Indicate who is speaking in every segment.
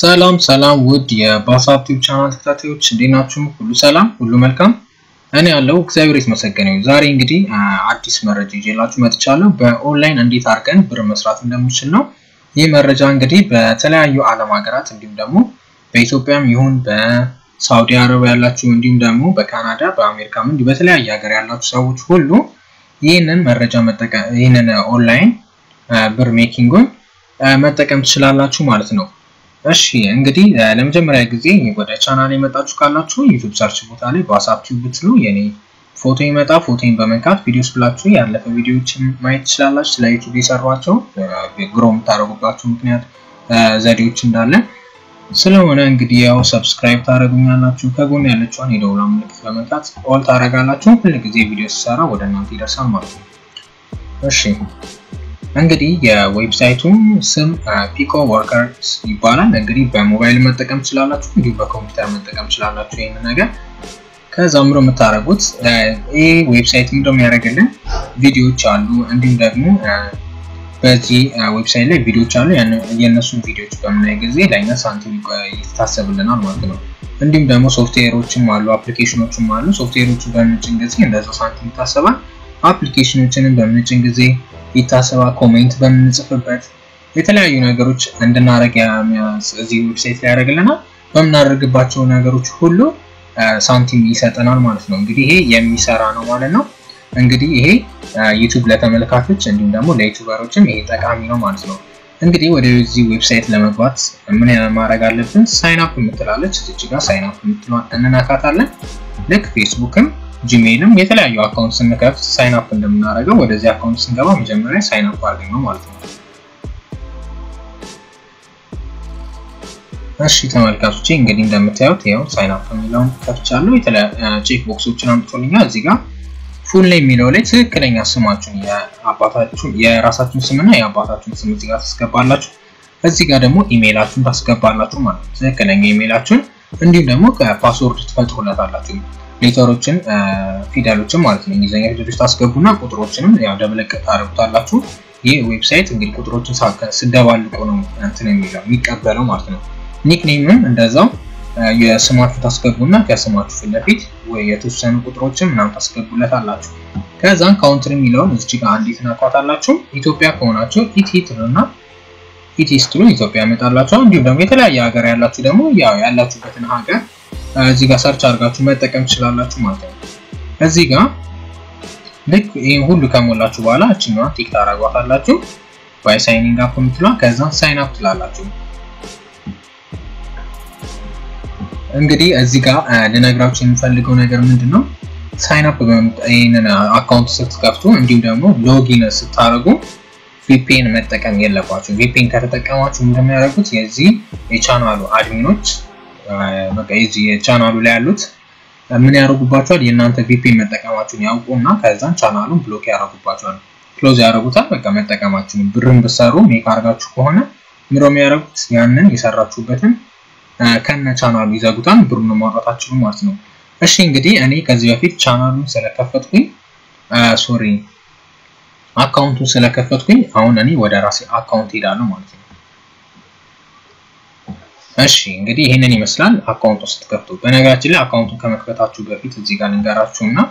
Speaker 1: ሰላም ሰላም ውድ የባሳብ ቲዩብ ቻናል ተከታታዮች እንዴት ናችሁ? ሁሉ ሰላም፣ ሁሉ መልካም። እኔ ያለው እግዚአብሔር የተመሰገነ ይሁን። ዛሬ እንግዲህ አዲስ መረጃ ይዤላችሁ መጥቻለሁ። በኦንላይን እንዴት አድርገን ብር መስራት እንደምንችል ነው። ይህ መረጃ እንግዲህ በተለያዩ ዓለም ሀገራት እንዲሁም ደግሞ በኢትዮጵያም ይሁን በሳውዲ አረቢያ ያላችሁ እንዲሁም ደግሞ በካናዳ በአሜሪካም እንዲሁ በተለያየ ሀገር ያላችሁ ሰዎች ሁሉ ይህንን መረጃ መጠቀም ይህንን ኦንላይን ብር ሜኪንጉን መጠቀም ትችላላችሁ ማለት ነው። እሺ እንግዲህ ለመጀመሪያ ጊዜ ወደ ቻናል የመጣችሁ ካላችሁ ዩቱብ ሰርች ቦታ ላይ በዋትስአፕ ቲዩብ ብትሉ የኔ ፎቶ ይመጣ ፎቶን በመንካት ቪዲዮስ ብላችሁ ያለፈ ቪዲዮዎችን ማየት ትችላላችሁ። ስለ ዩቱብ የሰሯቸው ግሮ የምታደርጉባቸው ምክንያት ዘዴዎች እንዳለ ስለሆነ እንግዲህ ያው ሰብስክራይብ ታደርጉኛላችሁ። ከጎን ያለችውን የደውላ ምልክት በመንካት ኦል ታደርጋላችሁ። ሁል ጊዜ ቪዲዮ ሲሰራ ወደ እናንተ ይደርሳል ማለት ነው። እሺ እንግዲህ የዌብሳይቱን ስም ፒኮ ወርከርስ ይባላል። እንግዲህ በሞባይል መጠቀም ትችላላችሁ፣ እንዲሁም በኮምፒውተር መጠቀም ትችላላችሁ። ይህን ነገር ከዛ ምሮ የምታደርጉት ይህ ዌብሳይት ምንድነው የሚያደርግልን ቪዲዮዎች አሉ፣ እንዲሁም ደግሞ በዚህ ዌብሳይት ላይ ቪዲዮዎች አሉ። የእነሱን ቪዲዮዎች በምናይ ጊዜ ለእኛ ሳንቲም ይታሰብልናል ማለት ነው። እንዲሁም ደግሞ ሶፍትዌሮችም አሉ፣ አፕሊኬሽኖችም አሉ። ሶፍትዌሮችን በምንጭን ጊዜ እንደዛ ሳንቲም ይታሰባል። አፕሊኬሽኖችንም በምንጭን ጊዜ ይታሰባል። ኮሜንት በምንጽፍበት የተለያዩ ነገሮች እንድናደርግ እዚህ ዌብሳይት ላይ ያደርግልናል። በምናደርግባቸው ነገሮች ሁሉ ሳንቲም ይሰጠናል ማለት ነው። እንግዲህ ይሄ የሚሰራ ነው ማለት ነው። እንግዲህ ይሄ ዩቱብ ለተመልካቾች እንዲሁም ደግሞ ለዩቱበሮችም ይሄ ጠቃሚ ነው ማለት ነው። እንግዲህ ወደዚህ ዌብሳይት ለመግባት ምን ማድረግ አለብን? ሳይን አፕ የምትላለች እዚች ጋር ሳይን አፕ የምትለዋን እንነካታለን። ልክ ፌስቡክም ጂሜይልም የተለያዩ አካውንት ስንከፍት ሳይን አፕ እንደምናደርገው ወደዚህ አካውንት ስንገባ መጀመሪያ ሳይን አፕ አድርገን ነው ማለት ነው። እሺ ተመልካቾቼ እንግዲህ እንደምታዩት ያው ሳይን አፕ የሚለውን ከፍቻለሁ። ቼክ ቦክሶችን አምጥቶልኛል። እዚህ ጋር ፉል ላይ የሚለው ላይ ትክክለኛ ስማችሁን የአባታችሁን የራሳችሁን ስምና የአባታችሁን ስም እዚህ ጋር ታስገባላችሁ። እዚህ ጋር ደግሞ ኢሜይላችሁን ታስገባላችሁ ማለት ነው። ትክክለኛ ኢሜይላችሁን እንዲሁም ደግሞ ከፓስወርድ ትፈጥሩለታላችሁ ሌተሮችን ፊደሎችን ማለት ነው። እንግሊዝኛ ፊደሎች ታስገቡና ቁጥሮችንም ያው ደብለቅ ታደርጉታላችሁ። ይህ ዌብሳይት እንግዲህ ቁጥሮችን ስደባልቁ ነው እንትን የሚለው የሚቀበለው ማለት ነው። ኒክኔምም እንደዛው የስማችሁ ታስገቡና ከስማችሁ ፊት ለፊት ወይ የተወሰኑ ቁጥሮችን ምናምን ታስገቡለት አላችሁ። ከዛን ካውንትር የሚለውን እዚህ ጋር አንዴት ናቋታላችሁ። ኢትዮጵያ ከሆናችሁ ኢቲ ትሉና ኢቲ ስትሉ ኢትዮጵያ ያመጣላችኋል። እንዲሁም ደግሞ የተለያየ ሀገር ያላችሁ ደግሞ ያው ያላችሁበትን ሀገር እዚህ ጋር ሰርች አድርጋችሁ መጠቀም ትችላላችሁ ማለት ነው። እዚህ ጋር ልክ ይህን ሁሉ ከሞላችሁ በኋላ እችኛዋ ቲክ ታደርጓታላችሁ ባይ ሳይኒንግ አፕ የምትሏ ከዛ ሳይን አፕ ትላላችሁ። እንግዲህ እዚህ ጋር ልነግራችሁ የምፈልገው ነገር ምንድን ነው፣ ሳይን አፕ ይህንን አካውንት ስትከፍቱ እንዲሁም ደግሞ ሎጊን ስታደርጉ ቪፒኤን መጠቀም የለባችሁ። ቪፒኤን ከተጠቀማችሁ እንደሚያደርጉት የዚህ የቻናሉ አድሚኖች በቃ የዚህ ቻናሉ ላይ ያሉት ምን ያደርጉባቸዋል? የእናንተ ቪፒኤን መጠቀማችሁን ያውቁና ከዛን ቻናሉን ብሎክ ያደርጉባቸዋል፣ ክሎዝ ያደርጉታል። በቃ መጠቀማችሁን ብርን ብሰሩ ሜክ አድርጋችሁ ከሆነ ምሮ የሚያደርጉት ያንን የሰራችሁበትን ከነ ቻናሉ ይዘጉታል፣ ብሩን ማውጣታችሁ ማለት ነው። እሺ እንግዲህ እኔ ከዚህ በፊት ቻናሉን ስለከፈትኩኝ ሶሪ አካውንቱን ስለከፈትኩኝ አሁን እኔ ወደ ራሴ አካውንት ሄዳለሁ ማለት ነው። እሺ እንግዲህ ይህንን ይመስላል አካውንቱ ስትከፍቱ። በነገራችን ላይ አካውንቱን ከመክፈታችሁ በፊት እዚህ ጋር ልንገራችሁ እና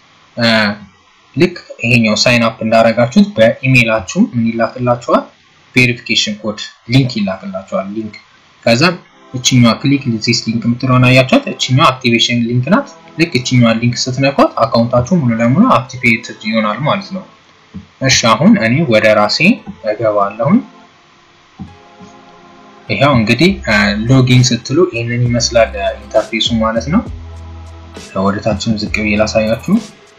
Speaker 1: ልክ ይሄኛው ሳይን አፕ እንዳደረጋችሁት በኢሜይላችሁ ምን ይላክላችኋል? ቬሪፊኬሽን ኮድ ሊንክ ይላክላችኋል። ሊንክ ከዛ እችኛዋ ክሊክ ዚስ ሊንክ የምትለውን አያችኋት? እችኛዋ አክቲቬሽን ሊንክ ናት። ልክ እችኛዋ ሊንክ ስትነኳት አካውንታችሁ ሙሉ ለሙሉ አክቲቬትድ ይሆናል ማለት ነው። እሺ አሁን እኔ ወደ ራሴ እገባለሁኝ። ይሄው እንግዲህ ሎጊን ስትሉ ይህንን ይመስላል ኢንተርፌሱ ማለት ነው። ወደታችን ዝቅ ብዬ ላሳያችሁ።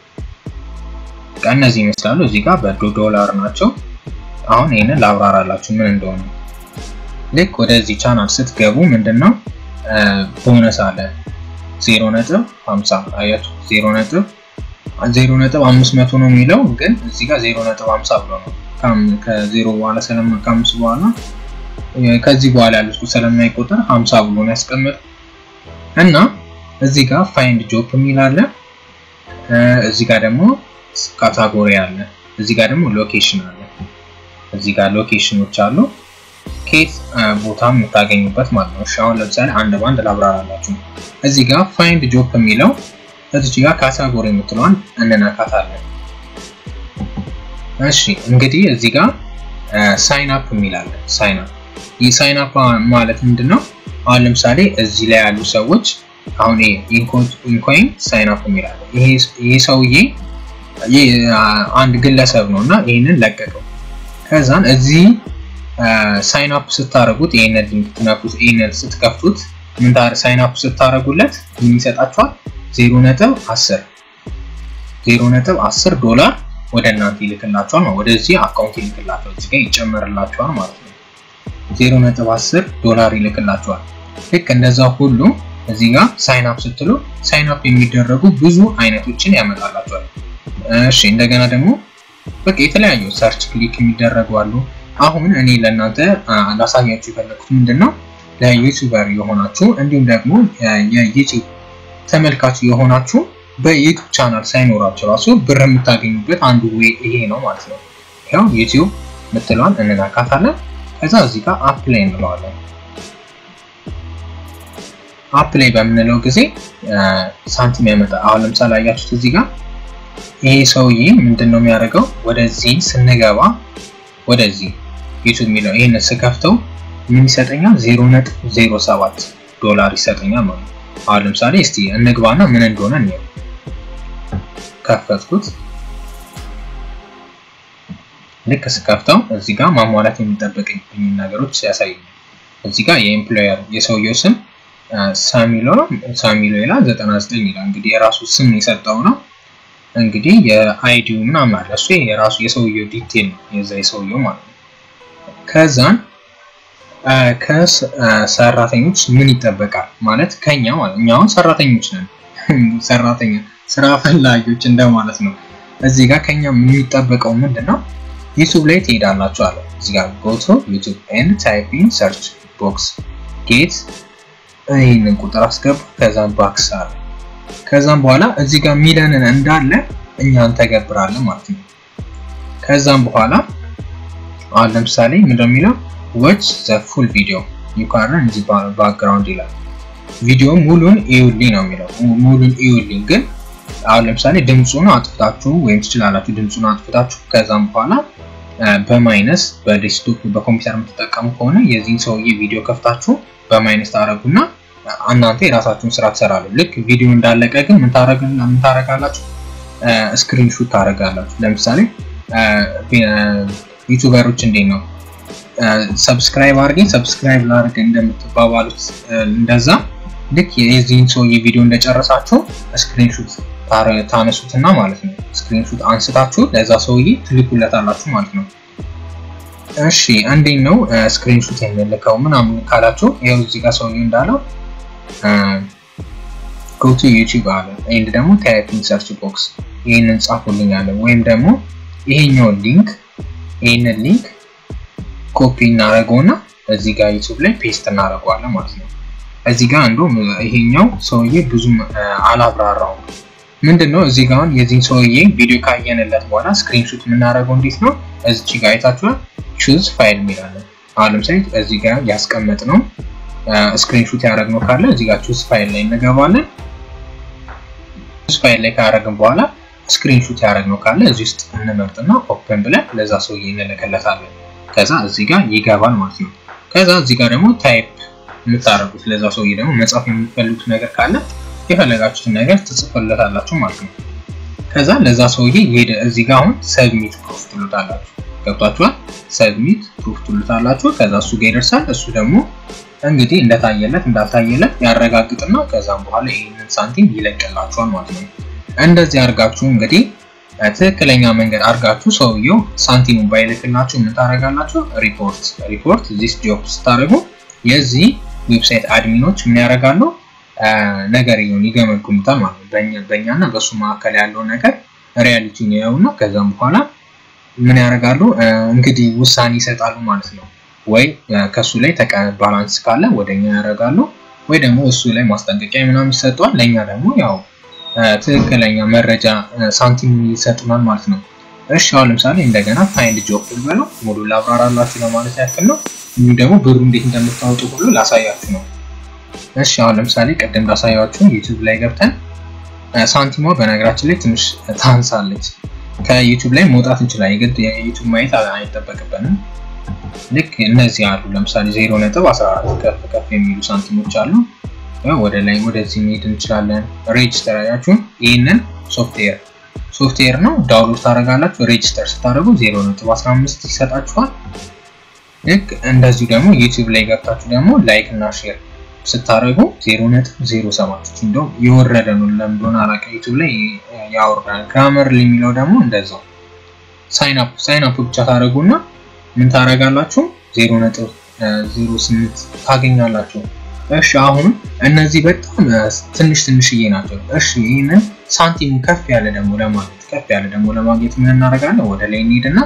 Speaker 1: እነዚህ ይመስላሉ። እዚህ ጋር በዶ ዶላር ናቸው። አሁን ይህንን ላብራራላችሁ ምን እንደሆነ። ልክ ወደዚህ ቻናል ስትገቡ ምንድነው ቦነስ አለ ዜሮ ነጥብ ሀምሳ አያችሁ፣ ዜሮ ነጥብ ዜሮ ነጥብ አምስት መቶ ነው የሚለው ግን እዚህ ጋር ዜሮ ነጥብ ሀምሳ ብሎ ነው ከዜሮ በኋላ ሰለማ ከአምስት በኋላ ከዚህ በኋላ ያሉት ስለማይቆጠር 50 ብሎ ነው ያስቀምጥ እና እዚህ ጋር ፋይንድ ጆብ የሚል አለ። እዚህ ጋር ደግሞ ካታጎሪ አለ። እዚህ ጋር ደግሞ ሎኬሽን አለ። እዚህ ጋር ሎኬሽኖች አሉ። ከየት ቦታ የምታገኙበት ማለት ነው። እሺ አሁን ለምሳሌ አንድ ባንድ ላብራራላችሁ። እዚህ ጋር ፋይንድ ጆብ የሚለው እዚህ ጋር ካታጎሪ የምትለዋን እንነካታለን። እሺ እንግዲህ እዚህ ጋር ሳይን አፕ የሚላለን ሳይን አፕ ይህ ሳይን አፕ ማለት ምንድን ነው? አሁን ለምሳሌ እዚህ ላይ ያሉ ሰዎች አሁን ኢንኮይን ሳይን አፕ የሚላለን ይሄ ሰውዬ አንድ ግለሰብ ነው እና ይህንን ለቀቀው። ከዛን እዚህ ሳይን አፕ ስታደረጉት ይህንን ሊንክ ትነኩት፣ ይህንን ስትከፍቱት ምን ሳይን አፕ ስታደረጉለት ምን ይሰጣችኋል? ዜሮ ነጥብ አስር ዜሮ ነጥብ አስር ዶላር ወደ እናንተ ይልክላችኋል ነው ወደዚህ አካውንት ይልክላችኋል። እዚህ ጋር ይጨመርላችኋል ማለት ነው። ዜሮ ነጥብ አስር ዶላር ይልክላችኋል። ልክ እንደዛ ሁሉ እዚህ ጋር ሳይን አፕ ስትሉ ሳይን አፕ የሚደረጉ ብዙ አይነቶችን ያመጣላችኋል። እሺ እንደገና ደግሞ በቃ የተለያዩ ሰርች ክሊክ የሚደረጉ አሉ። አሁን እኔ ለእናንተ ላሳያችሁ የፈለኩት ምንድን ነው ለዩቲዩበር የሆናችሁ እንዲሁም ደግሞ የዩቲዩብ ተመልካች የሆናችሁ በዩቲዩብ ቻናል ሳይኖራችሁ ራሱ ብር የምታገኙበት አንዱ ዌይ ይሄ ነው ማለት ነው። ያው ዩቲዩብ ምትለዋን እንናካታለን። ከዛ እዚህ ጋር አፕ ላይ እንለዋለን። አፕ ላይ በምንለው ጊዜ ሳንቲም ያመጣ። አሁን ለምሳሌ አያችሁት እዚህ ጋር ይሄ ሰውዬ ምንድን ነው የሚያደርገው? ወደዚህ ስንገባ ወደዚህ ዩቱብ የሚለው ይህን ስከፍተው ምን ይሰጠኛል? 0.07 ዶላር ይሰጠኛል ማለት ነው። አሁን ለምሳሌ እስቲ እንግባና ምን እንደሆነ እንየው። ከፈትኩት። ልክ ስከፍተው እዚህ ጋር ማሟላት የሚጠበቅብኝ ነገሮች ያሳየኛል። እዚህ ጋር የኤምፕሎየር የሰውየው ስም ሳሚሎ ነው። ሳሚሎ ይላል 99 ይላል። እንግዲህ የራሱ ስም የሰጠው ነው። እንግዲህ የአይዲው ምናምን አለ። እሱ የራሱ የሰውየው ዲቴል ነው የዛ የሰውየው ማለት ነው። ከዛን ከሰራተኞች ምን ይጠበቃል ማለት ከኛ ማለት እኛ አሁን ሰራተኞች ነን። ሰራተኛ ስራ ፈላጊዎች እንደማለት ነው። እዚህ ጋር ከኛ የሚጠበቀው ምንድን ነው? ዩቱብ ላይ ትሄዳላችሁ አለ። እዚህ ጋር ጎቶ ዩቱብ ኤንድ ታይፕ ኢን ሰርች ቦክስ ጌት ይህንን ቁጥር አስገቡ። ከዛም ባክስ አለ ከዛም በኋላ እዚህ ጋር ሚለንን እንዳለ እኛ እንተገብራለን ማለት ነው። ከዛም በኋላ አሁን ለምሳሌ ምንድነው የሚለው ዎች ዘ ፉል ቪዲዮ ዩ ካን ረን ዚ ባክግራውንድ ይላል። ቪዲዮ ሙሉን ኢዩልኝ ነው የሚለው ሙሉን ኢዩልኝ። ግን አሁን ለምሳሌ ድምፁን አጥፍታችሁ ወይም ትችላላችሁ ድምፁን አጥፍታችሁ ከዛም በኋላ በማይነስ በዴስክቶፕ በኮምፒውተር የምትጠቀሙ ከሆነ የዚህን ሰውዬ ቪዲዮ ከፍታችሁ በማይነስ ታደረጉና እናንተ የራሳችሁን ስራ ትሰራሉ። ልክ ቪዲዮ እንዳለቀ ግን ምን ታረጋላችሁ? ስክሪንሹት ታረጋላችሁ። ለምሳሌ ዩቱበሮች እንዴት ነው ሰብስክራይብ አድርገኝ ሰብስክራይብ ላድርግ እንደምትባባሉት እንደዛ ልክ የዚህን ሰውዬ ቪዲዮ እንደጨረሳችሁ ስክሪንሹት ታነሱትና ማለት ነው። ስክሪንሹት አንስታችሁ ለዛ ሰውዬ ትልኩለታላችሁ ማለት ነው። እሺ እንዴት ነው ስክሪንሹት የሚልከው ምናምን ካላችሁ ይኸው እዚህ ጋር ሰውዬው እንዳለው ጎቱ ዩቲዩብ አለ ኤንድ ደግሞ ታይፒንግ ሰርች ቦክስ ይህንን ጻፉልኝ አለ። ወይም ደግሞ ይሄኛውን ሊንክ ይህንን ሊንክ ኮፒ እናደርገውና እዚህ ጋር ዩቲዩብ ላይ ፔስት እናደርገዋለን ማለት ነው። እዚህ ጋር አንዱ ይሄኛው ሰውዬ ብዙም አላብራራውም። ምንድን ነው እዚህ ጋር የዚህን ሰውዬ ቪዲዮ ካየንለት በኋላ ስክሪንሹት የምናደርገው እንዴት ነው? እዚች ጋር አይታችኋል። ቹዝ ፋይል የሚላለን አሁን ለምሳሌ እዚህ ጋር ያስቀመጥ ነው ስክሪንሹት ያደረግነው ካለ እዚህ ጋር ቹዝ ፋይል ላይ እንገባለን። ቹዝ ፋይል ላይ ካደረግን በኋላ ስክሪንሹት ያደረግነው ካለ እዚህ ውስጥ እንመርጥና ኦፕን ብለን ለዛ ሰውዬ እንልክለታለን። ከዛ እዚህ ጋር ይገባል ማለት ነው። ከዛ እዚህ ጋር ደግሞ ታይፕ የምታደርጉት ለዛ ሰውዬ ደግሞ መጻፍ የምትፈልጉት ነገር ካለ የፈለጋችሁትን ነገር ትጽፉለታላችሁ ማለት ነው። ከዛ ለዛ ሰውዬ ይሄደ እዚህ ጋር አሁን ሰብሚት ፕሩፍ ትሉታላችሁ። ገብቷችኋል? ሰብሚት ፕሩፍ ትሉታላችሁ። ከዛ እሱ ጋር ይደርሳል። እሱ ደግሞ እንግዲህ እንደታየለት እንዳልታየለት ያረጋግጥና ከዛም በኋላ ይህንን ሳንቲም ይለቅላችኋል ማለት ነው። እንደዚህ አድርጋችሁ እንግዲህ ትክክለኛ መንገድ አድርጋችሁ ሰውየው ሳንቲሙን ባይልክላችሁ ምን ታደርጋላችሁ? ሪፖርት ሪፖርት ዚስ ጆብ ስታደርጉ የዚህ ዌብሳይት አድሚኖች ምን ያደርጋሉ? ነገርየውን ይገመግሙታል ማለት ነው። በእኛና በእሱ መካከል ያለው ነገር ሪያሊቲውን ያዩና ከዛም በኋላ ምን ያደርጋሉ? እንግዲህ ውሳኔ ይሰጣሉ ማለት ነው። ወይ ከሱ ላይ ባላንስ ካለ ወደኛ ያደርጋሉ፣ ወይ ደግሞ እሱ ላይ ማስጠንቀቂያ ምናምን ይሰጧል። ለእኛ ደግሞ ያው ትክክለኛ መረጃ ሳንቲም ይሰጡናል ማለት ነው። እሺ አሁን ለምሳሌ እንደገና ፋይንድ ጆብ ብለው ሙሉ ላብራራላችሁ ለማለት ያክል ነው። እንዲሁም ደግሞ ብሩ እንዴት እንደምታወጡ ሁሉ ላሳያችሁ ነው። እሺ አሁን ለምሳሌ ቅድም ላሳያችሁ ዩቲዩብ ላይ ገብተን ሳንቲሟ በነገራችን ላይ ትንሽ ታንሳለች። ከዩቲዩብ ላይ መውጣት እንችላለን። የግድ የዩቲዩብ ማየት አይጠበቅብንም። ልክ እነዚህ አሉ። ለምሳሌ 0.14 ከፍ ከፍ የሚሉ ሳንቲሞች አሉ። ወደ ላይ ወደዚህ መሄድ እንችላለን። ሬጅስተር አያችሁን? ይህንን ሶፍትዌር ሶፍትዌር ነው ዳውንሎድ ታደርጋላችሁ። ሬጅስተር ስታደርጉ 0.15 ይሰጣችኋል። ልክ እንደዚሁ ደግሞ ዩቲዩብ ላይ ገብታችሁ ደግሞ ላይክ እና ሼር ስታደርጉ 0.07 እንደው የወረደ ነው። ለምንድን አላውቅም። ዩቲዩብ ላይ ያወርዳል። ግራመር የሚለው ደግሞ እንደዛው ሳይን አፕ ሳይን አፕ ብቻ ታደርጉና ምን ታደርጋላችሁ? 0.08 ታገኛላችሁ። እሺ አሁን እነዚህ በጣም ትንሽ ትንሽዬ ናቸው። እሺ ይህንን ሳንቲሙ ከፍ ያለ ደግሞ ለማግኘት ከፍ ያለ ደግሞ ለማግኘት ምን እናደርጋለን? ወደ ላይ እንሄድና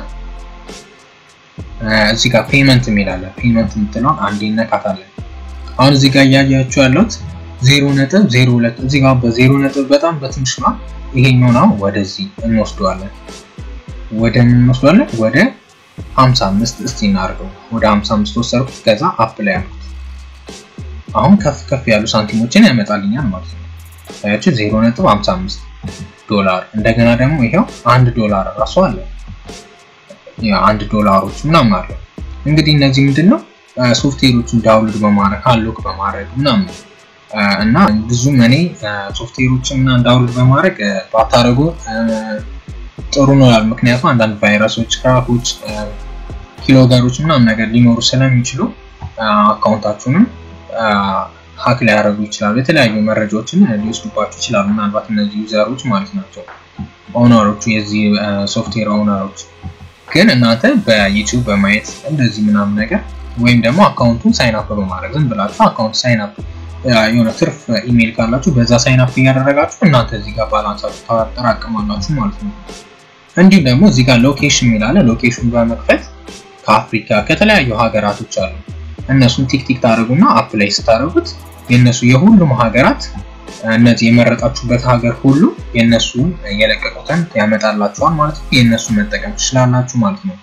Speaker 1: እዚህ ጋር ፔመንት የሚላለ ፔመንት የምትለውን አንዴ እነካታለን። አሁን እዚህ ጋር እያያችሁ ያለሁት ዜሮ ነጥብ ዜሮ ሁለት እዚህ ጋር በዜሮ ነጥብ በጣም በትንሽ ነው። ይሄኛው ነው ወደዚህ እንወስደዋለን። ወደ ምን እንወስደዋለን? ወደ 55 እስቲ እናድርገው። ወደ 55 ወሰድኩት። ከዛ አፕ ላይ ያልኩት አሁን ከፍ ከፍ ያሉ ሳንቲሞችን ያመጣልኛል ማለት ነው። ታያችሁ 0.55 ዶላር። እንደገና ደግሞ ይሄው አንድ ዶላር ራሱ አለ። ያ አንድ ዶላሮች ምናምን አለ። እንግዲህ እነዚህ ምንድነው ሶፍትዌሮችን ዳውንሎድ በማድረግ አንሎክ በማድረግ ምናምን እና ብዙም እኔ ሶፍትዌሮችን ምናምን ዳውንሎድ በማድረግ ባታደርጉ ጥሩ ነው። ምክንያቱም አንዳንድ ቫይረሶች፣ ክራኮች፣ ኪሎገሮች ምናምን ነገር ሊኖሩ ስለሚችሉ አካውንታችሁንም ሀክ ሊያደርጉ ይችላሉ። የተለያዩ መረጃዎችን ሊወስዱባችሁ ይችላሉ። ምናልባት እነዚህ ዩዘሮች ማለት ናቸው ኦነሮቹ፣ የዚህ ሶፍትዌር ኦነሮች። ግን እናንተ በዩቲዩብ በማየት እንደዚህ ምናምን ነገር ወይም ደግሞ አካውንቱን ሳይን አፕ በማድረግ ዝም ብላችሁ አካውንት ሳይን አፕ የሆነ ትርፍ ኢሜይል ካላችሁ በዛ ሳይን አፕ እያደረጋችሁ እናንተ እዚህ ጋር ባላንሳችሁ ታጠራቅማላችሁ ማለት ነው። እንዲሁም ደግሞ እዚህ ጋር ሎኬሽን የሚላለ ሎኬሽን በመክፈት ከአፍሪካ ከተለያዩ ሀገራቶች አሉ እነሱን ቲክቲክ ታደርጉና አፕ ላይ ስታደርጉት የእነሱ የሁሉም ሀገራት እነዚህ የመረጣችሁበት ሀገር ሁሉ የእነሱን የለቀቁትን ያመጣላችኋል ማለት ነው። የእነሱን መጠቀም ትችላላችሁ ማለት ነው።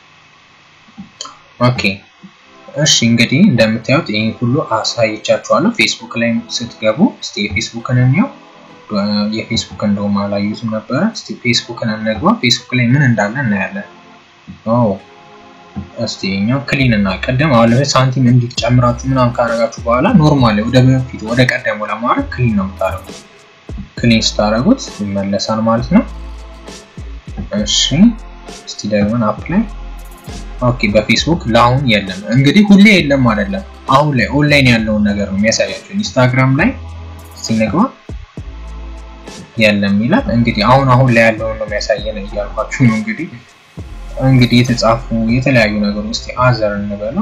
Speaker 1: ኦኬ እሺ እንግዲህ እንደምታዩት ይህን ሁሉ አሳይቻችኋለሁ። ፌስቡክ ላይ ስትገቡ እስቲ የፌስቡክን እንየው። የፌስቡክ እንደውም አላዩትም ነበረ። እስቲ ፌስቡክን እንግባ። ፌስቡክ ላይ ምን እንዳለ እናያለን። እስቲ እኛው ክሊን እና ቀደም አሁን ለምሳሌ ሳንቲም እንዲህ ጨምራችሁ ምናምን ካረጋችሁ በኋላ ኖርማል ወደ በፊት ወደ ቀደሙ ለማድረግ ክሊን ነው የምታደርጉት። ክሊን ስታደርጉት ይመለሳል ማለት ነው። እሺ እስቲ ደግመን አፕ ላይ ኦኬ። በፌስቡክ ለአሁን የለም እንግዲህ ሁሌ የለም አይደለም። አሁን ላይ ኦንላይን ያለውን ነገር ነው የሚያሳያቸው። ኢንስታግራም ላይ ሲነግባ የለም ይላል። እንግዲህ አሁን አሁን ላይ ያለውን ነው የሚያሳየን እያልኳችሁ ነው እንግዲህ እንግዲህ የተጻፉ የተለያዩ ነገሮች እስቲ አዘር እንበለው።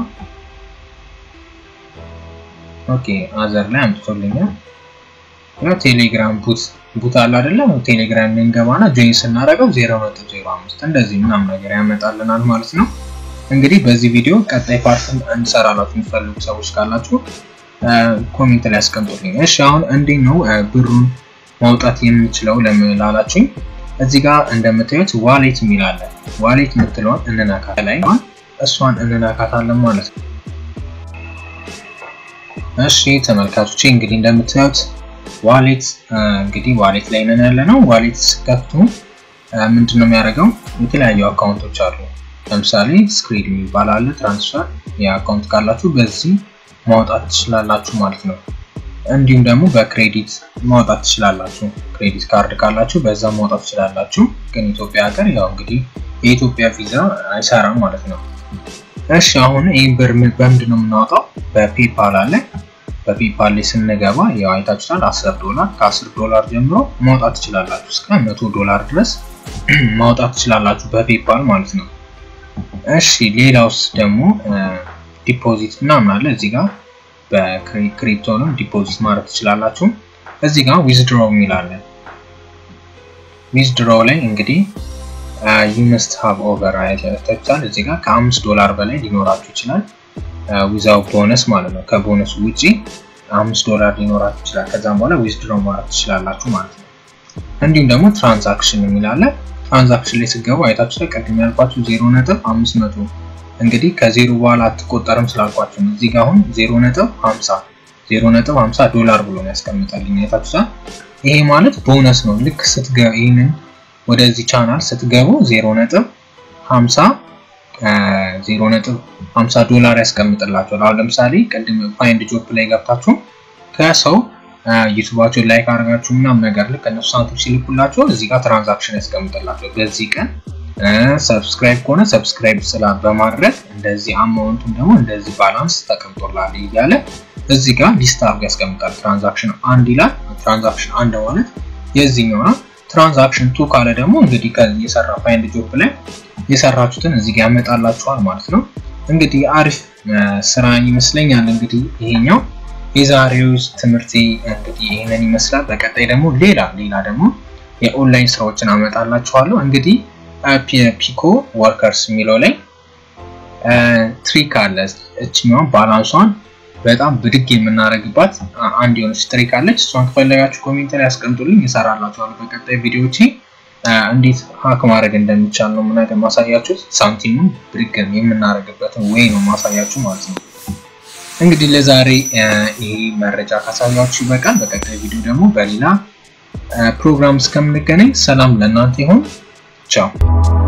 Speaker 1: ኦኬ አዘር ላይ አምጥቶልኛል። ያው ቴሌግራም ቡት ቡት አለ አይደለም? ቴሌግራም ላይ እንገባና ጆይን ስናደርገው 0.05 እንደዚህ ምናምን ነገር ያመጣልናል ማለት ነው። እንግዲህ በዚህ ቪዲዮ ቀጣይ ፓርት እንሰራላችሁ የሚፈልጉ ሰዎች ካላችሁ ኮሜንት ላይ አስቀምጡልኝ። እሺ አሁን እንዴት ነው ብሩን ማውጣት የምንችለው ለምላላችሁኝ እዚህ ጋር እንደምታዩት ዋሌት የሚል አለ። ዋሌት የምትለውን እንነካት ላይ እሷን እንነካታለን ማለት ነው። እሺ ተመልካቾቼ እንግዲህ እንደምታዩት ዋሌት እንግዲህ ዋሌት ላይ ነን ያለ ነው። ዋሌት ስከፍቱ ምንድን ነው የሚያደርገው? የተለያዩ አካውንቶች አሉ። ለምሳሌ ስክሪድ የሚባል አለ። ትራንስፈር የአካውንት ካላችሁ በዚህ ማውጣት ትችላላችሁ ማለት ነው። እንዲሁም ደግሞ በክሬዲት ማውጣት ትችላላችሁ። ክሬዲት ካርድ ካላችሁ በዛ ማውጣት ትችላላችሁ። ግን ኢትዮጵያ ሀገር ያው እንግዲህ የኢትዮጵያ ቪዛ አይሰራም ማለት ነው። እሺ አሁን ይህን ብር በምንድን ነው የምናወጣው? በፔፓል አለ። በፔፓል ላይ ስንገባ ያው አይታችሁታል 10 ዶላር ከ10 ዶላር ጀምሮ ማውጣት ትችላላችሁ። እስከ 100 ዶላር ድረስ ማውጣት ትችላላችሁ በፔፓል ማለት ነው። እሺ ሌላውስ ደግሞ ዲፖዚት ምናምን አለ እዚህ ጋር በክሪፕቶንም ዲፖዚት ማድረግ ትችላላችሁ። እዚህ ጋር ዊዝድሮ የሚል አለ። ዊዝድሮ ላይ እንግዲህ ዩ መስት ሃቭ ኦቨር አይታችኋል። እዚህ ጋር ከአምስት ዶላር በላይ ሊኖራችሁ ይችላል። ዊዛው ቦነስ ማለት ነው። ከቦነሱ ውጪ አምስት ዶላር ሊኖራችሁ ይችላል። ከዛም በኋላ ዊዝድሮ ማድረግ ትችላላችሁ ማለት ነው። እንዲሁም ደግሞ ትራንዛክሽን የሚል አለ። ትራንዛክሽን ላይ ስገቡ አይታችሁ ቅድም ያልኳችሁ ዜሮ ነጥብ አምስት መቶ እንግዲህ ከዜሮ በኋላ አትቆጠርም ስላልኳችሁ ነው። እዚህ ጋር አሁን 0.50 0.50 ዶላር ብሎ ነው ያስቀምጣልኝ። አይታችሁታል። ይሄ ማለት ቦነስ ነው። ልክ ስትገቡ ይህንን ወደዚህ ቻናል ስትገቡ 0.50 0.50 ዶላር ያስቀምጥላችኋል። አሁን ለምሳሌ ቅድም ፋይንድ ጆብ ላይ ገብታችሁ ከሰው ዩቱባቸውን ላይክ አድርጋችሁ ምናምን ነገር ልክ እነሱ ሳንቲም ሲልኩላቸው እዚህ ጋር ትራንዛክሽን ያስቀምጥላቸው በዚህ ቀን ሰብስክራይብ ከሆነ ሰብስክራይብ ስላ በማድረግ እንደዚህ አማውንቱን ደግሞ እንደዚህ ባላንስ ተቀምጦላል እያለ እዚህ ጋር ሊስት አድርጎ ያስቀምጣል። ትራንዛክሽን አንድ ይላል። ትራንዛክሽን አንድ ማለት የዚህኛው ነው። ትራንዛክሽን ቱ ካለ ደግሞ እንግዲህ የሰራ ፋይንድ ጆብ ላይ የሰራችሁትን እዚህ ጋር ያመጣላችኋል ማለት ነው። እንግዲህ አሪፍ ስራን ይመስለኛል። እንግዲህ ይሄኛው የዛሬው ትምህርት እንግዲህ ይህንን ይመስላል። በቀጣይ ደግሞ ሌላ ሌላ ደግሞ የኦንላይን ስራዎችን አመጣላችኋለሁ። እንግዲህ ፒኮ ወርከርስ የሚለው ላይ ትሪክ አለ። እችኛዋን ባላንሷን በጣም ብድግ የምናደርግባት አንድ የሆነች ትሪክ አለች። እሷን ከፈለጋችሁ ኮሜንት ላይ ያስቀምጡልኝ፣ እሰራላችኋለሁ። በቀጣይ ቪዲዮዎቼ እንዴት ሀክ ማድረግ እንደሚቻል ነው ምናገር ማሳያችሁ። ሳንቲሙን ብድግ የምናደርግበትን ወይ ነው ማሳያችሁ ማለት ነው። እንግዲህ ለዛሬ ይሄ መረጃ ካሳያችሁ ይበቃል። በቀጣይ ቪዲዮ ደግሞ በሌላ ፕሮግራም እስከምንገናኝ ሰላም ለእናንተ ይሁን። ቻው